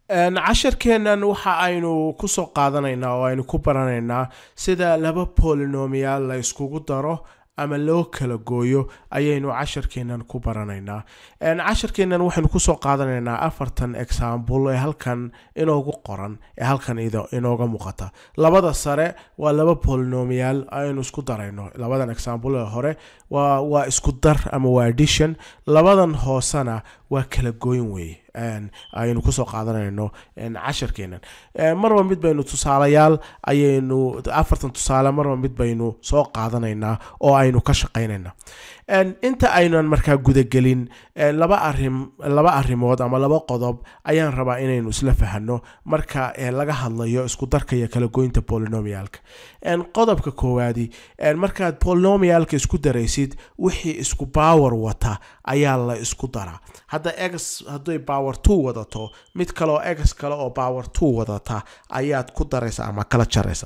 casharkeennan waxa aynu kusoo qaadanaynaa oo aynu ku baranaynaa sida laba polinomial la iskugu daro ama loo kala gooyo ayaynu casharkeennan ku baranaynaa casharkeennan waxaynu kusoo qaadanaynaa afartan example ee halkan inoogu qoran ee halkan inooga muuqata labada sare waa laba polinomial aynu isku darayno labadan example ee hore waa isku dar ama waa addition labadan hoosena waa kala gooyn weeye aynu kusoo qaadanayno casharkeennan marba mid baynu tusaalayaal ayaynu afartan tusaale marba mid baynu soo qaadanaynaa oo aynu ka shaqaynayna inta aynan markaa gudagelin laba arim laba arrimood ama laba qodob ayaan rabaa inaynu isla fahano marka laga hadlayo isku darka iyo kala goynta polinomialka qodobka koowaadi markaad polinomialka isku daraysid wixii isku power wata ayaa la isku daraa hadda ex hadday power two wadato mid kaleoo ex kale oo power two wadata ayaad ku daraysa ama kala jaraysa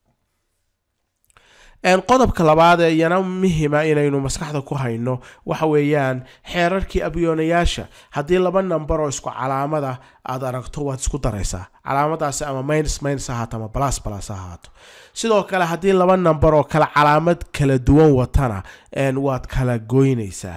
qodobka labaad ee iyana muhima inaynu maskaxda ku hayno waxa weeyaan xeerarkii abyoonayaasha haddii laba number oo isku calaamada aad aragto waad isku daraysaa calaamadaasi ama minus minus ahaato ama plus plus ahaato sidoo kale haddii laba number oo kale calaamad kala duwan watana waad kala goynaysaa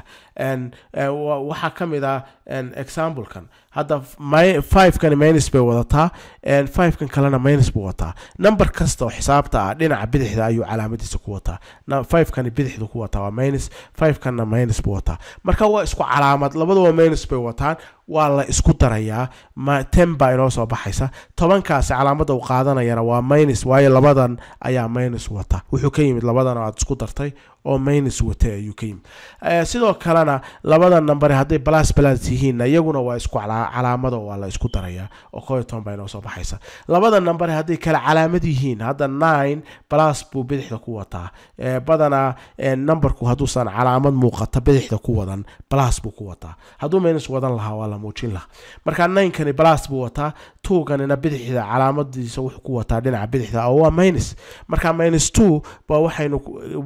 waxaa ka mid ah examplekan hadda fivekan minus bay wadataa fivekan kalena minus buu wataa number kasta oo xisaabta ah dhinaca bidixda ayuu calaamadiisa ku wataa fivekani bidixdu ku wataa waa minus fivekanna minus buu wataa marka waa isku calaamad labaduba minus bay wataan waa la isku darayaa ten baa inoo soo baxaysa tobankaasi calaamada uu qaadanayana waa minus waayo labadan ayaa minus wata wuxuu ka yimid labadan aad isku dartay oo minus watay ayuu ka yimid sidoo kalena labada number hadday balas balas yihiinna iyaguna waa isku calaamado waa la isku darayaa oo koo iyo toban baa inoo soo baxaysa labada number hadday kala calaamad yihiin hadda nine balas buu bidixda ku wataa badanaa numberku hadduusan calaamad muuqata bidixda ku wadan balas buu ku wataa hadduu minus wadan lahaa waa la muujin lahaa marka ninkani balas buu wataa twoganina bidixda calaamadiisa wuxuu ku wataa dhinaca bidixda oo waa minus marka minus two ba waxaynu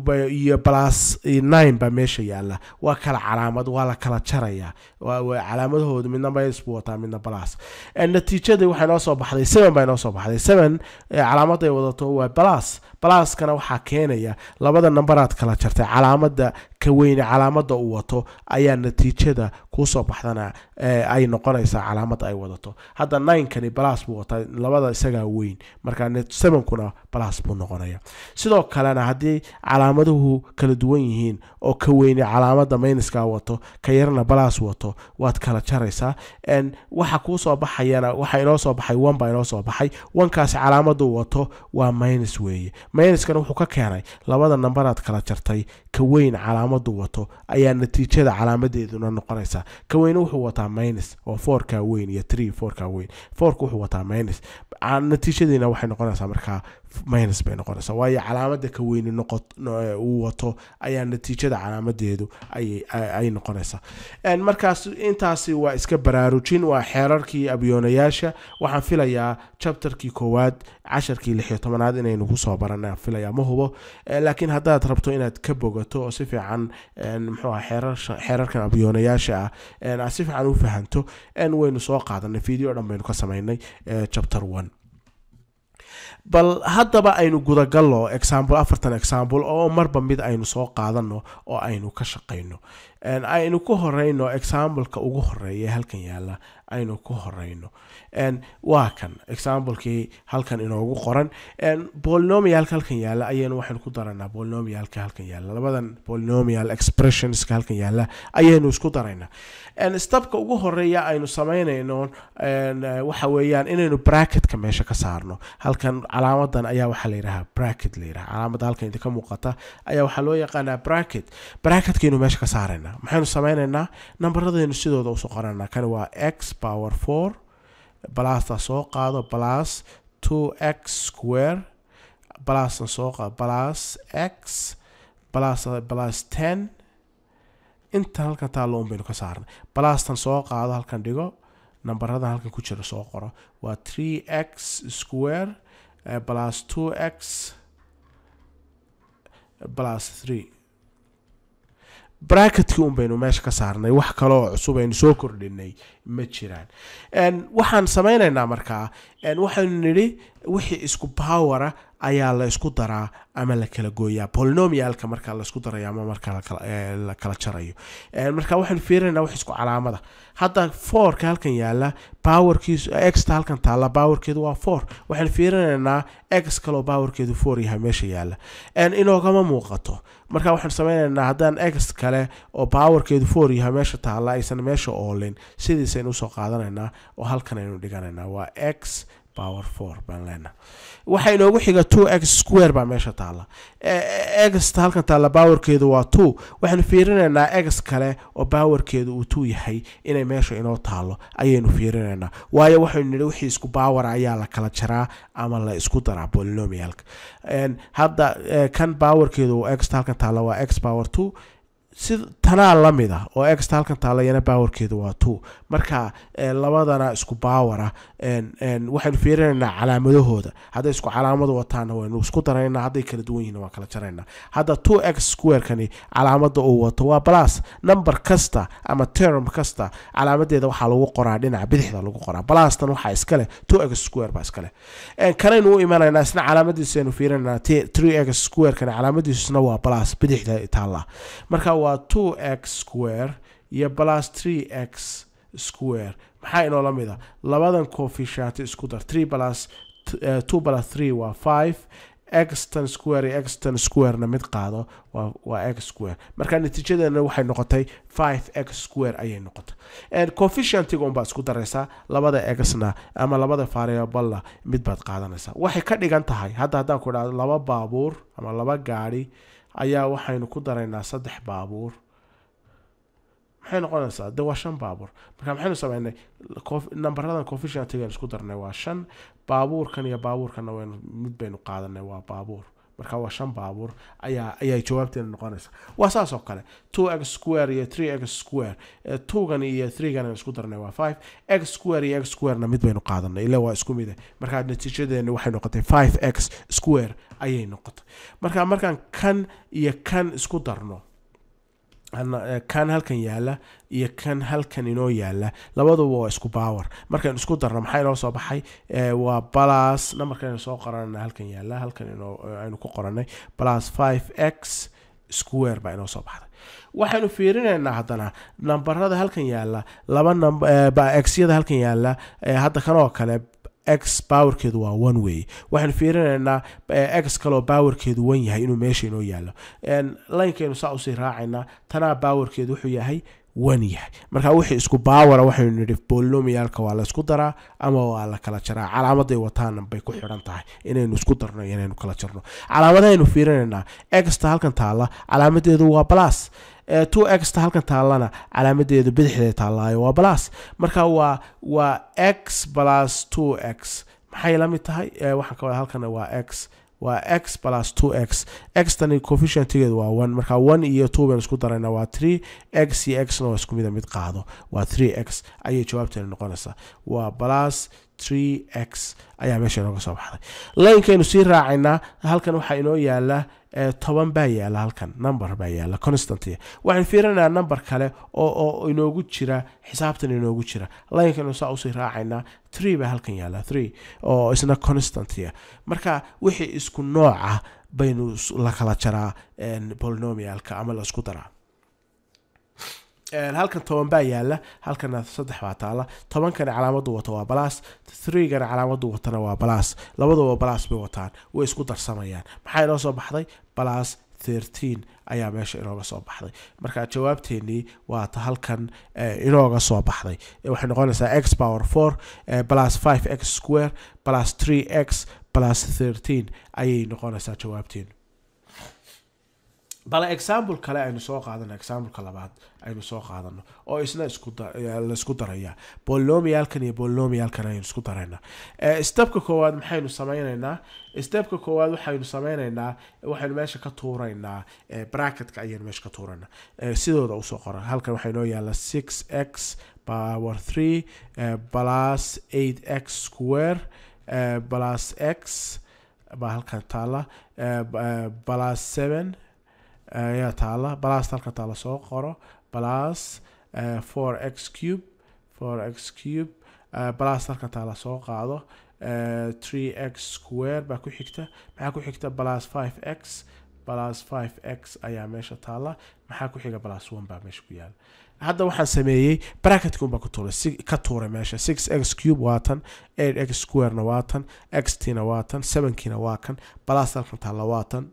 iyo plus nine baa meesha yaala waa kala calaamad waa la kala jaraya calaamadahoodu midna minus buu wataa midna plus natiijadii waxay noo soo baxday seven baa inoo soo baxday seven calaamaday wadato waa plus pluskana waxaa keenaya labada numberaad kala jartay calaamada ka weyne calaamada uu wato ayaa natiijada kuusoo baxdana ay noqonaysaa calaamad ay wadato hadda ninkani balas buu wataa labada isagaa weyn marka sevenkuna balas buu noqonaya sidoo kalena haddii calaamaduhu kala duwan yihiin oo ka weyne calaamada mayniska wato ka yarna balas wato waad kala jaraysaa waxa kuusoo baxayana waxa inoo soo baxay one baa inoo soo baxay onekaasi calaamadu wato waa minus weeye minuskana wuxuu ka keenay labada numberaad kala jartay ka weyn calaamadu wato ayaa natiijada calaamadeeduna noqonaysaa ka weyne wuxuu wataa minus oo fourka weyn iyo three fourka weyn fourka wuxuu wataa minus natiijadiina waxay noqonaysaa markaa minus bay noqonaysaa waayo calaamada ka weyne noqo uu wato ayaa natiijada calaamadeedu ay noqonaysaa markaas intaasi waa iska baraarujin waa xeerarkii abyoonayaasha waxaan filayaa chapterkii koowaad casharkii lixiyo tobanaad inaynu kusoo barana filaya ma hubo laakiin haddaad rabto inaad ka bogato oo si fiican muxuu ah xeerarkan abyoonayaasha ah aad si fiican u fahanto waynu soo qaadanay video dhan baynu ka samaynay chapter one bal haddaba aynu gudagalno example afartan example oo marba mid aynu soo qaadano oo aynu ka shaqayno aynu ku horeyno exampleka ugu horeeya halkan yaala aynu ku horeyno waa kan examplekii halkan inoogu qoran polinomialka halkan yaala ayaynu waxaynu ku daranaa polinomialka halkan yaala labadan polinomial expressionska halkan yaala ayaynu isku daraynaa stabka ugu horeeya aynu samaynayno waxa weeyaan inaynu bracketka meesha ka saarno halkan calaamadan ayaa waxaa la yidhahaa bracket la yidhaha calaamada halkan idinka muuqata ayaa waxaa loo yaqaanaa bracket bracketkaynu meesha ka saaraynaa maxaynu samaynaynaa nambaradaynu sidooda usoo qoranaa kani waa x power four balasta soo qaado plus two x square balasna soo qaado plus x plus plus ten intan halkan taallo un baynu ka saarnay balastan soo qaado halkan dhigo nambaradan halkan ku jira soo qoro waa three x square plus two x plus three bracketkii un baynu meesha ka saarnay wax kale oo cusub aynu soo kordhinay ma jiraan waxaan samaynaynaa markaa waxaynu nidhi wixii isku bawara ayaa la isku daraa ama la kala gooyaa polinomialka marka la isku darayo ama marka la kala jarayo marka waxaynu fiirinayna wax isku calaamada hadda fourka halkan yaala powerkiisu exta halkan taalla powerkeedu waa four waxaynu fiirinaynaa x kaloo powerkeedu four yahay meesha yaala inoogama muuqato marka waxaanu sameynaynaa haddaan x kale oo powerkeedu four yahay meesha taalla aysan meesha oolin sidiisaynu usoo qaadanaynaa oo halkan aynu dhiganaynaa waa x power four baan leenaha waxaa inoogu xiga two x square baa meesha taalla exta halkan taalla powerkeedu waa two waxaanu fiirinaynaa x kale oo powerkeedu uu two yahay inay meesha inoo taalo ayaynu fiirinaynaa waayo waxaynu nidhi wixii isku bawara ayaa la kala jaraa ama la isku daraa polinomialka hadda kan powerkeedu exta halkan taalla waa x power two si tanaa la mid ah oo exta halkan taalayana powerkeedu waa two marka labadana isku bawara waxaynu fiirinaynaa calaamadahooda hadday isku calaamadu wataana waynu isku daraynaa hadday kala duwan yihin waan kala jaraynaa hadda two x squarekani calaamada uu wato waa plus number kasta ama term kasta calaamadeeda waxaa lagu qoraa dhinaca bidixda lagu qoraa plustan waxaa iskaleh two x square baa iskaleh kanaynu u imanaynaa isna calaamadiisaynu fiirinaynaa three x squarekani calaamadiisuna waa plus bidixda taalla marka waa two x square iyo plus three x square maxaa inoo la mid a labadan coefficient isku dar three plus two plus three waa five exton square iyo exton squarena mid qaado waa waa x square marka natiijadeena waxay noqotay five x square ayay noqotay coefficientiga unbaad isku daraysaa labada exna ama labada variablena mid baad qaadanaysaa waxay ka dhigan tahay hadda haddaan ku idhahdo laba baabuur ama laba gaari ayaa waxaynu ku daraynaa saddex baabuur maxay noqonaysaa de waa shan baabuur marka maxaynu sameynay nambaradan coefficientigan isku darnay waa shan baabuurkan iyo baabuurkanna waynu mid baynu qaadanay waa baabuur marka waa shan baabuur ayaa ayay jawaabteena noqonaysa waa saas oo kale two x square iyo three x square twogan iyo threegan isku darnay waa five x square iyo x squarena mid baynu qaadanay ila waa isku mide marka natiijadeeni waxay noqotay five x square ayay noqotay marka markaan kan iyo kan isku darno kan halkan yaala iyo kan halkan inoo yaala labaduba waa isku bawar markaynu isku darno maxaa inoo soo baxay waa balas numberkaynu soo qoranana halkan yaala halkan aynu ku qoranay balas five x square baa inoo soo baxday waxaynu fiirinaynaa haddana nambarada halkan yaala laba xyada halkan yaala hadda kanoo kale x powerkeedu waa one way waxaynu fiirinaynaa x kaloo powerkeedu wan yahay inuu meesha inoo yaalo linekaynu saa usii raacaynaa tanaa powerkeedu wuxuu yahay wan yahay marka wixii isku bawara waxaynu nidhi polinomialka waa la isku daraa ama waa la kala jaraa calaamaday wataana bay ku xidhan tahay inaynu isku darno iyo inaynu kala jarno calaamadahaynu fiirinaynaa exta halkan taalla calaamadeedu waa plus two exta halkan taallana calaamadeedu bidixdeeda taallaayo waa plus marka waa waa x plus two x maxay la mid tahay waxaan ka wada halkan waa x waa x plus two x xtani coefficientigeedu waa one marka one iyo two baynu isku darayna waa three x iyo xna waa isku mida mid qaado waa three x ayay jawaabteena noqonaysaa waa plus three x ayaa meesha inooga soo baxday linekaynu sii raacaynaa halkan waxaa inoo yaala toban baa yaala halkan number baa yaala constant waxaan fiirinaynaa number kale oo oo inoogu jira xisaabtan inoogu jira linekaynu saa usii raacaynaa three baa halkan yaala three oo isna constant marka wixii isku nooca baynu la kala jaraa polynomialka ama la isku daraa halkan toban baa yaala halkana saddex baa taala tobankani calaamadu wato waa balas threegana calaamadu watana waa balas labaduba balas bay wataan way isku darsamayaan maxaa inoo soo baxday balas thirteen ayaa meesha inooga soo baxday marka jawaabteenii waata halkan inooga soo baxday waxay noqonaysaa x power four plus five x square plus three x plus thirteen ayay noqonaysaa jawaabteenu bale example kale aynu soo qaadano exampleka labaad aynu soo qaadano oo isna laisku daraya bolnomialkan iyo bolnomialkan aynu isku darayna stepka koowaad maxaynu sameyneynaa stepka koowaad waxaynu sameyneynaa waxaynu meesha ka tuuraynaa bracketka ayaynu meesha ka tuuraynaa sidooda usoo qoran halkan waxaa inoo yaala six x power three plus eight x square plus x baa halkan taala plus seven ayaa taala plus halka taala soo qoro plus four x cube four x cube plus halka taala soo qaado three x square baa ku xigta maxaa ku xigta plus five x plus five x ayaa meesha taala maxaa ku xiga plus one baa meesha ku yaala hadda waxaan sameeyey bracketkun baa ku tuuray ka tuuray meesha six x cube waa tan eight x squarena waa tan x tina waa tan sevenkiina waa kan plus halkan taala waa tan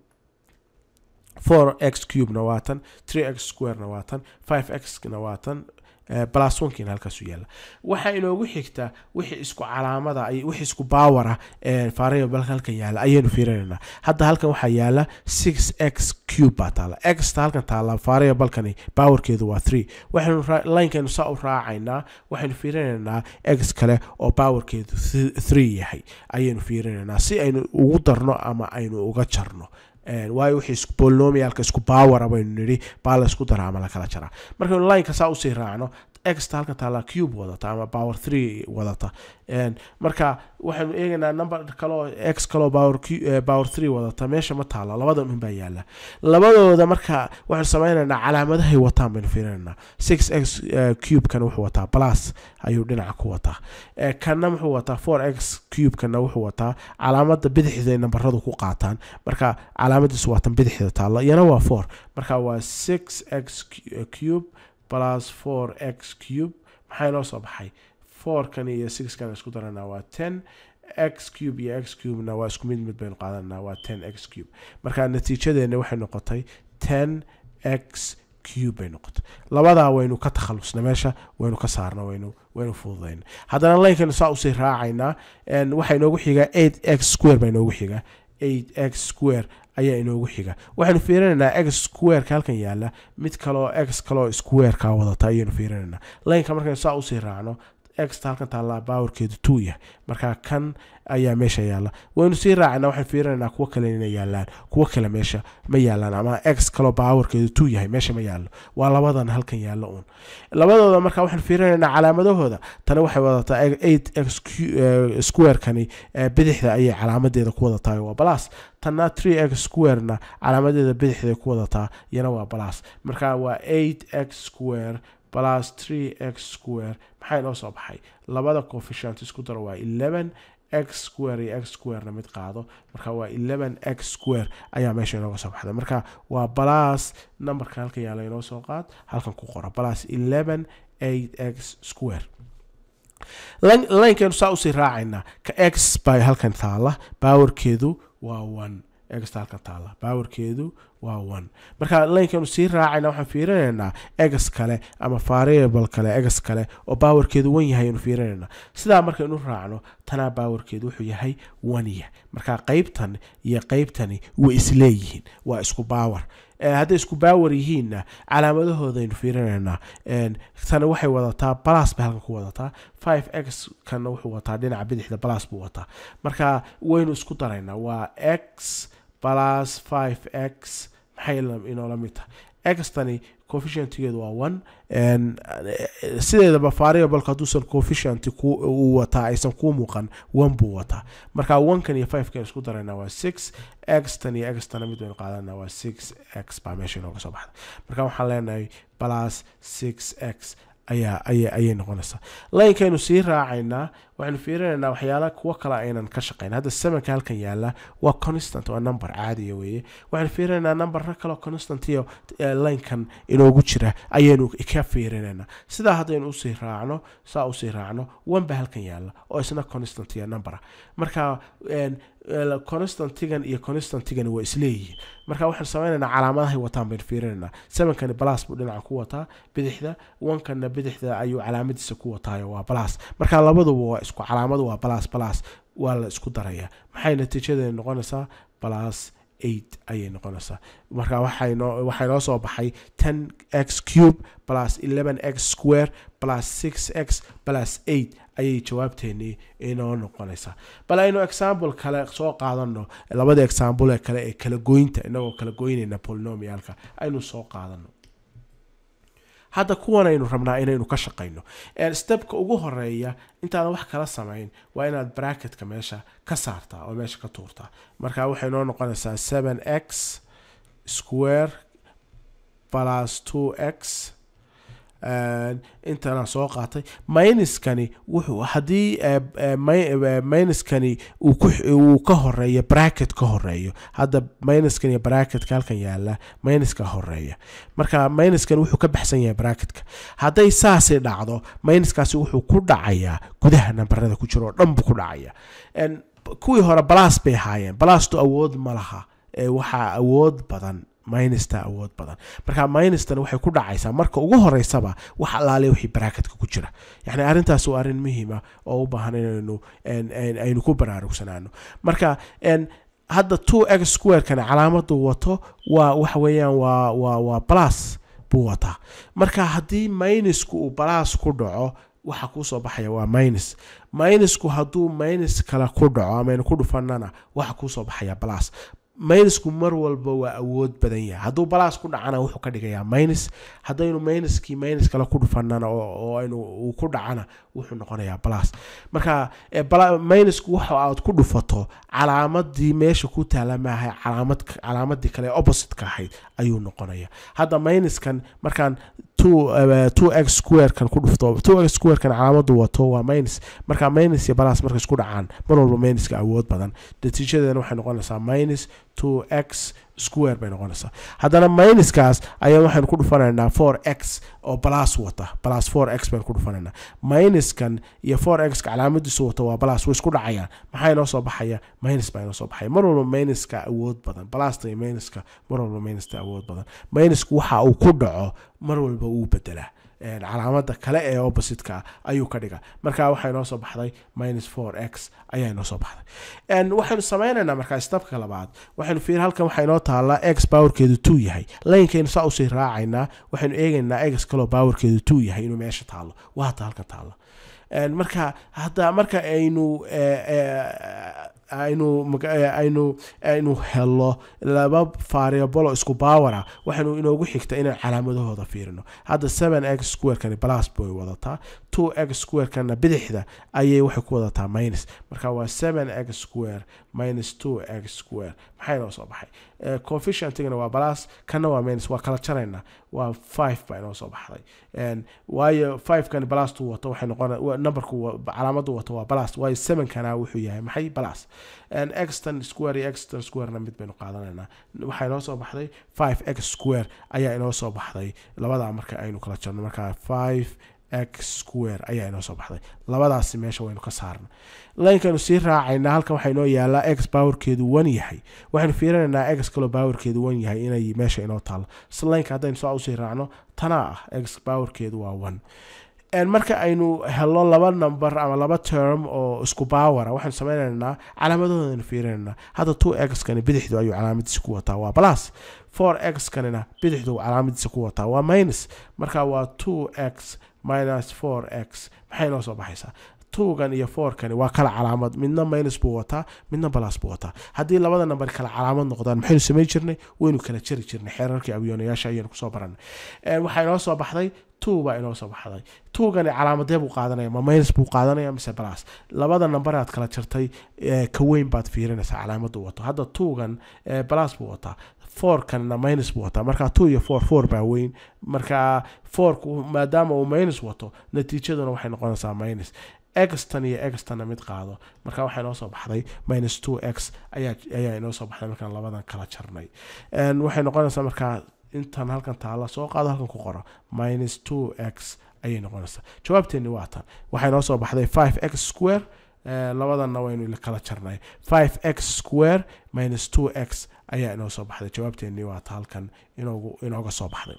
four x cubena waa tan three x squarena waa tan five xna waa tan plus onkiina halkaasu yaalla waxaa inoogu xigta wixii isku calaamada wixii isku baawara variable halkan yaalla ayaynu fiirinaynaa hadda halkan waxaa yaalla six x cube baa taala xta halkan taala variablekani bawarkeedu waa three waxaynu linekaynu saa u raacaynaa waxaynu fiirinaynaa x kale oo bawarkeedu three yahay ayaynu fiirinaynaa si aynu ugu darno ama aynu uga jarno waayo wixii bolnomialka isku baawara baynu nidhi baa la isku dara ama lakala jaraa markaynu lineka saa usii raacno exta halkan taala cube wadata ama power three wadata marka waxaynu eegaynaa number kaleo x kaleo power power three wadata meesha ma taalo labadan un baa yaala labadooda marka waxaynu sameynaynaa calaamadahay wataan baynu fiirinaynaa six x cube kan wuxuu wataa plus ayuu dhinaca ku wataa kanna wuxuu wataa four x cube kanna wuxuu wataa calaamada bidixda nambaradu ku qaataan marka calaamadiisu waatan bidixda taalo iyana waa four marka waa six x cube plus four x cube maxaa inoo soo baxay fourkan iyo sixkan isku daranaa waa ten x cube iyo x cubena waa isku mid mid baynu qaadanaa waa ten x cube marka natiijadeena waxay noqotay ten x cube bay noqotay labadaa waynu ka takhalusna meesha waynu ka saarna waynu waynu fududayna haddana linkaynu saa usii raacaynaa waxaa inoogu xigaa eight x square baa inoogu xigaa eight x square ayaa inoogu xiga waxaynu fiirinaynaa x squareka halkan yaala mid kaleo x kaleo squareka wadata ayaynu fiirinaynaa lineka markaynu saa usii raacno exta halkan taallaa bawarkeedu two yahay marka kan ayaa meesha yaalla waynu sii raacana waxaan fiirinaynaa kuwo kale inay yaalaan kuwo kale meesha ma yaalaan ama x kaloo bawarkeedu two yahay meesha ma yaallo waa labadan halkan yaallo uun labadooda marka waxaan fiirinaynaa calaamadahooda tani waxay wadataa eight x squarekani bidixda ayay calaamadeeda ku wadataa waa balas tanna three x squarena calaamadeeda bidixday ku wadataa iyana waa balas marka waa eight x square plus three x square maxaa inoo soo baxay labada coefficient isku daro waa eleven x square iyo x squarena mid qaado marka waa eleven x square ayaa meesha inooga soo baxday marka waa balas numberka halkan yaala inoo soo qaad halkan ku qora balas eleven eight x square linkaynu saa usii raacaynaa ka x baa halkan taala bawarkeedu waa one exta halkan taala bawarkeedu waa one marka linkaynu sii raacayna waxaan fiirinaynaa egas kale ama variable kale egas kale oo bawarkeedu wan yahay aynu fiirinaynaa sidaa markaynu raacno tanaa bawarkeedu wuxuu yahay wanya marka qeybtan iyo qeybtani way isleeyihiin waa isku bawar hadday isku baawar yihiinna calaamadahoodaynu fiirinaynaa tani waxay wadataa balas bay halkan ku wadataa five x kana wuxuu wataa dhinaca bidixda balas buu wataa marka waynu isku daraynaa waa x plus five x maxay inoola mid tahay xtani coefficientgeedu waa one sideedaba variableka hadduusan coefficient uu wataa aysan kuu muuqan one buu wataa marka onekan iyo fivekan isku darayna waa six x tan iyo x tana mid baynu qaadana waa six x baa meesha inooga soo baxda marka waxaan leenahay plus six x ayaa aya ayay noqonaysaa linkaynu sii raacaynaa waxaynu fiirinaynaa waxyaala kuwo kale aynan ka shaqayn hadda sevenka halkan yaala waa constant waa number caadiya weeye waxaynu fiirinaynaa numberna kaleo constant iyo linkan inoogu jira ayaynu ka fiirinaynaa sidaa haddaynu usii raacno saa usii raacno one ba halkan yaala oo isna constant iyo numbera marka constantigan iyo constantigan waa isleeyihiin marka waxaan sameynaynaa calaamadahay wataan baynu fiirinaynaa sevenkani balas buu dhinaca ku wataa bidixda onkana bidixda ayuu calaamadiisa ku wataayo waa balas marka labaduba waa isku calaamadu waa balas balas waa la isku darayaa maxay natiijadeeda noqonaysaa balas eight ayay noqonaysaa marka waxaynoo waxaa inoo soo baxay ten x cube plus eleven x square plus six x plus eight ayay jawaabteennii inoo noqonaysaa bal aynu example kale soo qaadano labada example ee kale ee kala goynta inagoo kala goynayna polinomialka aynu soo qaadano hadda kuwan aynu rabnaa inaynu ka shaqayno stepka ugu horeeya intaadan wax kala samayn waa inaad bracketka meesha ka saartaa oo meesha ka tuurtaa marka waxay noo noqonaysaa seven x square plus two x intanaan soo qaatay minuskani wuxuu haddii minuskani uu ka horeeyo bracket ka horeeyo hadda minuskan iyo bracketka halkan yaala minuska horeeya marka minuskani wuxuu ka baxsan yahay bracketka hadday saasi dhacdo minuskaasi wuxuu ku dhacayaa gudaha nambarada ku jiro oo dhan buu ku dhacaya kuwii hore balas bay ahaayeen balastu awood ma laha waxaa awood badan minusta awood badan marka minustan waxay ku dhacaysaa marka ugu horeysaba wax alaale wixii baraaketka ku jira yani arrintaas waa arrin muhiima oo u baahan inaynu aynu ku baraarugsanaano marka hadda two x squarekani calaamadu wato waa waxa weeyaan waa waa waa plus buu wataa marka haddii minusku uu balas ku dhaco waxa kuusoo baxaya waa minus minusku hadduu minus kale ku dhaco amaynu ku dhufanana waxa kuusoo baxaya balas minusku mar walba waa awood badan yahay hadduu balas ku dhacana wuxuu ka dhigayaa minus haddaynu minuskii minus kale ku dhufanana oo aynu uu ku dhacana wuxuu noqonayaa balas marka minusku waxa aad ku dhufato calaamadii meesha ku taala maaha calaamad calaamadii kale opposite-ka ahayd ayuu noqonaya hadda minuskan markaan two x squarekan ku dhufto two x squarekan calaamadu wato waa minus marka minus iyo balas marka isku dhacaan mar walba minuska awood badan natiijadeena waxay noqonaysaa minus two x square bay noqonaysaa haddana minuskaas ayaa waxaynu ku dhufanaynaa four x oo balas wata balas four x baynu ku dhufanaynaa minuskan iyo four x ka calaamadiisu wata waa balas way isku dhacayaan maxaa inoo soo baxaya minus baa inoo soo baxaya mar walba minuska awood badan balasta iyo minuska mar walba minuska awood badan minusku waxa uu ku dhaco mar walba uu bedelaa calaamada kale ee opposite-ka ayuu ka dhiga marka waxaa inoo soo baxday minus four x ayaa inoo soo baxday waxaynu sameynaynaa markaa stabka labaad waxaynu fiir halkan waxaa inoo taallaa x powerkeedu two yahay layinkaynu saa usii raacaynaa waxaynu eegaynaa x kaloo powerkeedu two yahay inuu meesha taallo waa hata halkan taallo marka hadda marka aynu aynu aynu aynu helo laba variable oo isku bawara waxaynu inoogu xigta inaan calaamadahooda fiirino hadda seven x squarekani balas bay wadataa two x squarekana bidixda ayay waxay ku wadataa minus marka waa seven x square minus two x square maxay noo soo baxay coefficientigana waa balas kana waa minus waa kala jaraynaa waa five baa inoo soo baxday waayo five kani balastu wato waxay noqon numberku calaamadu wato waa balas waayo seven kana wuxuu yahay maxay balas exton square iyo exton squarena mid baynu qaadanaynaa waxaa inoo soo baxday five x square ayaa inoo soo baxday labadaa marka aynu kala jarno marka five x square ayaa inoo soo baxday labadaasi meesha waynu ka saarna layinkaynu sii raacaynaa halkan waxaa inoo yaalaa x powerkeedu one yahay waxaynu fiirinaynaa x kaloo powerkeedu one yahay inay meesha inoo taalo laynka haddaynu saa usii raacno tanaa ah x powerkeedu waa one marka aynu helo laba number ama laba term oo isku bawara waxaynu sameynaynaa calaamadoodaynu fiirinaynaa hadda two x kani bidixdu ayuu calaamadiisa ku wataa waa plus four x kanina bidixdu calaamadiisa ku wataa waa minus marka waa two x minus four x maxay noo soo baxaysaa twogan iyo fourkani waa kala calaamad midna minus buu wataa midna balas buu wataa haddii labada namber kala calaamad noqdaan maxaynu samayn jirnay waynu kala jari jirnay xeerarkii abyoonayaasha ayaynu kusoo baranay waxaa inoo soo baxday two baa inoo soo baxday twogani calaamadee buu qaadanaya ma minus buu qaadanaya mise balas labada namber aad kala jartay ka weyn baad fiirinaysaa calaamadu wato hadda twogan balas buu wataa fourkanna minus buu wataa marka two iyo four four baa weyn marka fourku maadaama uu minus wato natiijaduna waxay noqonaysaa minus extan iyo extanna mid qaado marka waxaa inoo soo baxday minus two x ayaa ayaa inoo soo baxday markaan labadan kala jarnay waxay noqonaysaa markaa intan halkan taala soo qaado halkan ku qoro minus two x ayay noqonaysaa jawaabteeni waa tan waxaa inoo soo baxday five x square labadanna waynu kala jarnay five x square minus two x ayaa inoo soo baxday jawaabteeni waa ta halkan inoogu inooga soo baxday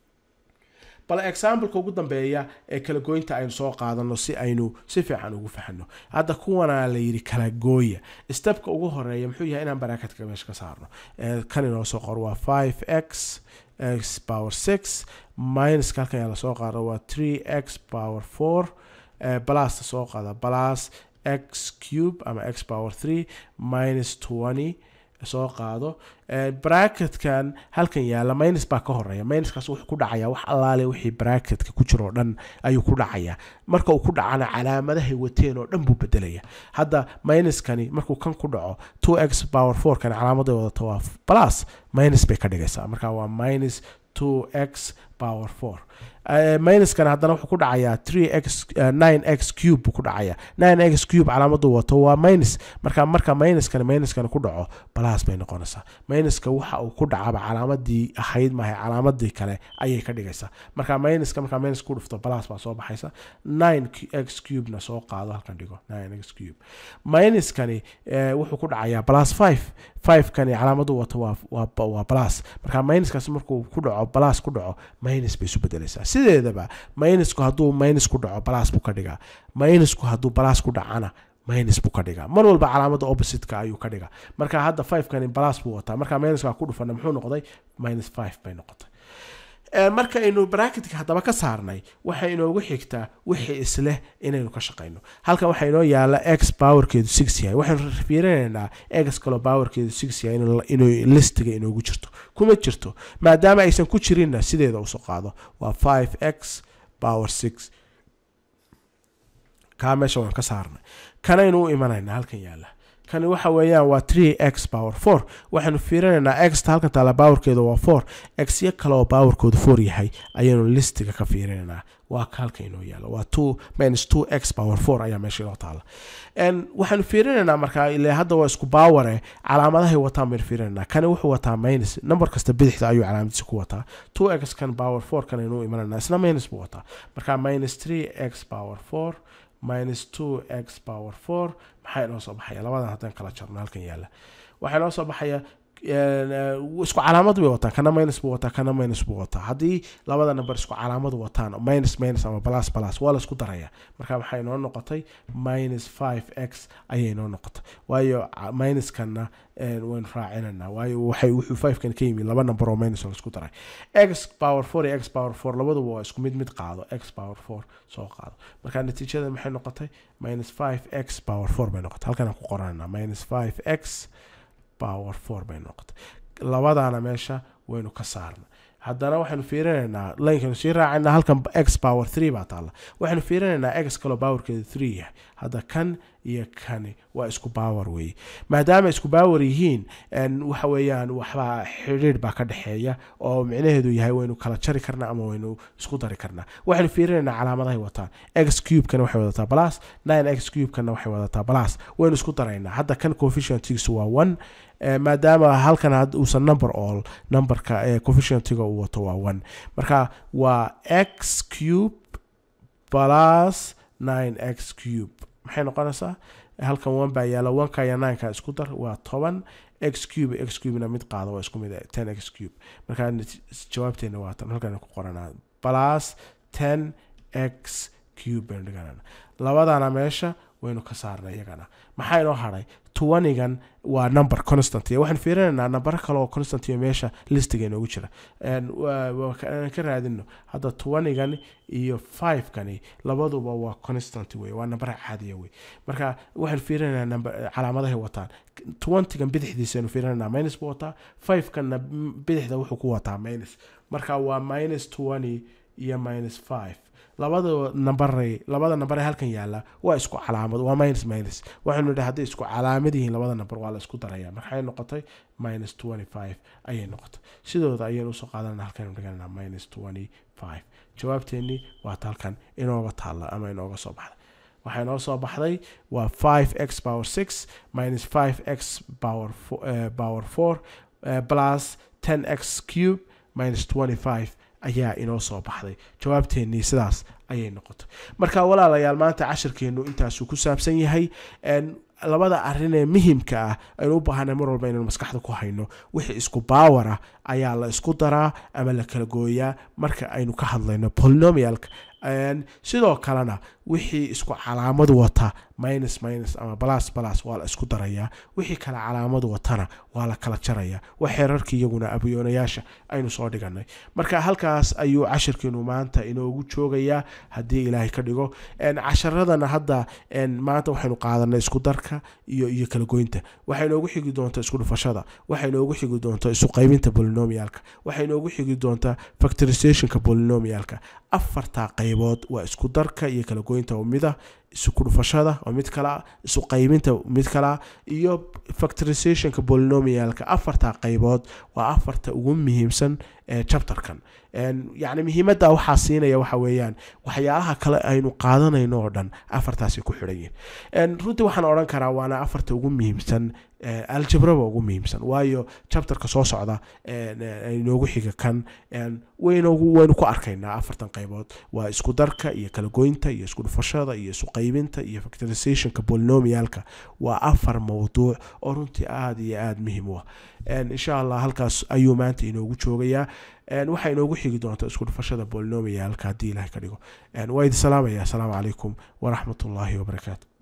bal exampleka ugu dambeeya ee kala goynta aynu soo qaadano si aynu si fiican ugu fahno hadda kuwana la yidhi kala gooya stepka ugu horeeya muxuu yahay inaan baraaketka meesha ka saarno kan inoo soo qor waa five x x power six minuska halkan ayaa lasoo qaado waa three x power four balasta soo qaada balas x cube ama x power three minus twenty soo qaado bracketkan halkan yaala minus baa ka horeeya minuskaas wuxuu ku dhacaya wax allaale wixii bracketka ku jiro oo dhan ayuu ku dhacaya marka uu ku dhacana calaamadahay wateen oo dhan buu bedelaya hadda minuskani markuu kan ku dhaco two x power four kan calaamaday wadata waa plus minus bay ka dhigaysaa marka waa minus two x power four minuskan haddana wuxuu ku dhacayaa three x nine x cube buu ku dhacayaa nine x cube calaamadu wato waa minus marka marka minuskani minuskani ku dhaco balaas bay noqonaysaa minuska waxa uu ku dhacaba calaamadii ahayd maahay calaamadii kale ayay ka dhigaysaa marka minuska markaa minus ku dhufto balaas baa soo baxaysa nine x cubena soo qaado halkan dhigo nine x cube minuskani wuxuu ku dhacayaa plus five five kani calaamadu wato waa waa waa plus marka minuskaas markuu ku dhaco balaas ku dhaco minus bay isu bedelaysaa sideedaba minusku hadduu minus ku dhaco balaas buu ka dhigaa minusku hadduu balaas ku dhacana minus buu ka dhigaa mar walba calaamada oppositeka ayuu ka dhigaa marka hadda five kani balaas buu wataa marka minuska ku dhufana muxuu noqday minus five bay noqotay markaynu bracketka haddaba ka saarnay waxay inoogu xigtaa wixii isleh inaynu ka shaqayno halkan waxaa inoo yaala x powerkeedu six yahay waxaynu fiirinaynaa x kaloo powerkeedu six yahay inuu listiga inoogu jirto kuma jirto maadaama aysan ku jirinna sideeda usoo qaado waa five x power six kaa meesha waan ka saarnay kanaynu u imanaynaa halkan yaala kani waxa weeyaan waa three x power four waxaynu fiirinaynaa xta halkan taala powerkeedu waa four x yo kale oo powerkoodu four yahay ayaynu listiga ka fiirinaynaa waa ka halka inoo yaalo waa two minus two x power four ayaa meesha inoo taala waxaynu fiirinaynaa markaa ile hadda waa isku baware calaamadahay wataan baynu fiirinaynaa kani wuxuu wataa minus number kasta bidixda ayuu calaamadiisa ku wataa two x kan power four kan aynu imanaynaa isna minus buu wataa marka minus three x power four minus two x power four maxaa inoo soo baxaya labadan haddaan kala jarno halkan yaala waxaa inoo soo baxaya isku calaamad bay wataan kana minus buu wataa kana minus buu wataa haddii labada number isku calaamad wataan minus minus ama plus plus waa la isku daraya marka maxaa inoo noqotay minus five x ayay inoo noqotay waayo minuskana waynu raacinanaa waayo waxay wuxuu five kan ka yimi laba number oo minus la isku daray x power four iyo x power four labaduba waa isku mid mid qaado x power four soo qaado marka natiijada maxay noqotay minus five x power four bay noqotay halkan aan ku qorananaa minus five x power four bay noqotay labadaana meesha waynu ka saarna haddana waxaynu fiirinaynaa lankanu sii raacayna halkan x power three baa taalla waxaynu fiirinaynaa x kaloo powerkeedu three yahay hadda kan iyo kani waa isku power weeye maadaama isku power yihiin waxa weeyaan waxbaa xidhiidh baa ka dhexeeya oo micnaheedu yahay waynu kala jari karnaa ama waynu isku dari karnaa waxaynu fiirinaynaa calaamadahay wataan x cubekana waxay wadataa plus nine x cubekana waxay wadataa plus waynu isku daraynaa hadda kan coefficientigiisu waa one maadaama halkan uusan number all numberka coefficientiga uu wato waa one marka waa x cube plus nine x cube maxay noqonaysaa halkan one baa yaala oneka iyo nineka isku dar waa toban x cube x cubena mid qaado waa isku mid ten x cube marka jawaabteena waa tan halkan ku qoranaa plus ten x cube baynu dhiganana labadana meesha waynu ka saarnay iyagana maxaa inoo hadhay twanigan waa number constant waxaan fiirinaynaa nambaro kale oo constant iyo meesha listiga inoogu jira ka raadino hadda twanigan iyo fivekani labaduba waa constant wey waa nambara caadiya wey marka waxaan fiirinaynaa calaamadahay wataan twentygan bidixdiisa aynu fiirinaynaa minus buu wataa fivekanna bidixda wuxuu ku wataa minus marka waa minus twenty iyo minus five labada nambaray labada nambar ee halkan yaala waa isku calaamad waa minus minus waxaynu idhi hadday isku calaamad yihiin labada nambar waa la isku daraya maxay noqotay minus twenty five ayay noqotay sidooda ayaynu usoo qaadanana halkaynu dhiganana minus twenty five jawaabteennii waata halkan inooga taalla ama inooga soo baxday waxaa inoo soo baxday waa five x power six minus five x power power four plus ten x cube minus twenty five ayaa inoo soo baxday jawaabteennii sidaas ayay noqotay marka walaalayaal maanta cashirkeennu intaasuu ku saabsan yahay labada arrin ee muhimka ah aynu u baahanay mar walba inaynu maskaxda ku hayno wixii isku baawara ayaa la isku daraa ama la kala gooyaa marka aynu ka hadlayno polynomialka sidoo kalena wixii isku calaamad wata minus minus ama balas balas waa la isku darayaa wixii kale calaamad watana waa la kala jaraya waa xeerarkii iyaguna abiyoonayaasha aynu soo dhiganay marka halkaas ayuu cashirkeenu maanta inoogu joogayaa haddii ilaahay ka dhigo casharadana hadda maanta waxaynu qaadanay isku darka iyo iyo kala goynta waxay inoogu xigi doontaa isku dhufashada waxay inoogu xigi doontaa isu qaybinta polynomialka waxay inoogu xigi doontaa factorizationka polynomialka afartaa qaybood waa isku darka iyo kala goynta oo mida isu dhufashada oo mid kalea isu qaybinta mid kalea iyo factorizationka polynomialka afarta qaybood waa afarta ugu muhiimsan ee chapterkan yacni muhiimadda waxaa siinaya waxa weeyaan waxyaalaha kale aynu qaadanayno oo dhan afartaasay ku xidhan yihin runtii waxaan odhan karaa waana afarta ugu muhiimsan aljabraba ugu muhiimsan waayo chapterka soo socda inoogu xiga kan waynogu waynu ku arkaynaa afartan qaybood waa isku darka iyo kala goynta iyo isku dhufashada iyo isu qaybinta iyo factorizationka polynomialka waa afar mawduuc oo runtii aada iyo aada muhiim u ah insha allah halkaas ayuu maanta inoogu joogayaa waxaa inoogu xigi doonta isku dhufashada polynomialka haddii ilahay ka dhigo waa idi salaamaya asalaamu calaykum waraxmat ullaahi wabarakaatu